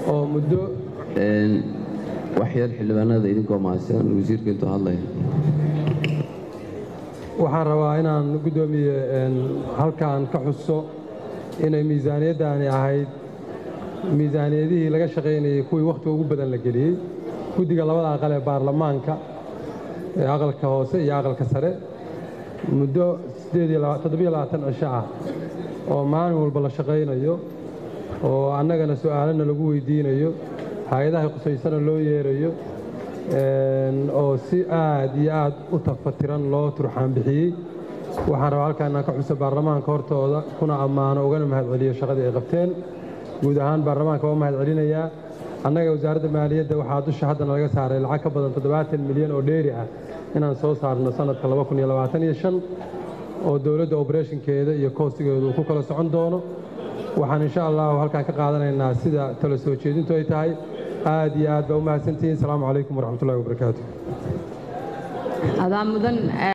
oo muddo waxyar xildhibaanada idinkoo mahadsan wasiirka intuu hadlaya waxaan rabaa inaan guddoomiye halkaan ka xuso inay miisaaniyaddaani ahayd miisaaniyadihii laga shaqaynayey kuwii wakhtiga ugu badan la geliyey guddiga labada aqal ee baarlamaanka ee aqalka hoose iyo aqalka sare muddo cisho ah oo maalin walba la shaqaynayo oo annagana su'aalana lagu weydiinayo hay-adaha qusaysana loo yeerayo oo si aad iyo aad u tafatiran loo turxaan bixiyey waxaan rabaa halkaan inaan ka xuso baarlamaanka hortooda kuna ammaano ugana mahadceliyo shaqadii ay qabteen guud ahaan baarlamaanka waa mahad celinayaa annaga wasaaradda maaliyadda waxaa dusha haddana laga saaray lacag ka badan toddobaatan milyan oo dheeri ah inaan soo saarno sannadka oo dowladda obereshinkeeda iyo koostigeedu uu ku kala socon doono waxaan insha allahu halkaan ka qaadanaynaa sida tala soo jeedintu ay tahay aad iyo aad baa u mahadsantihiin asalaamu calaykum waraxmatullahi wabarakaatu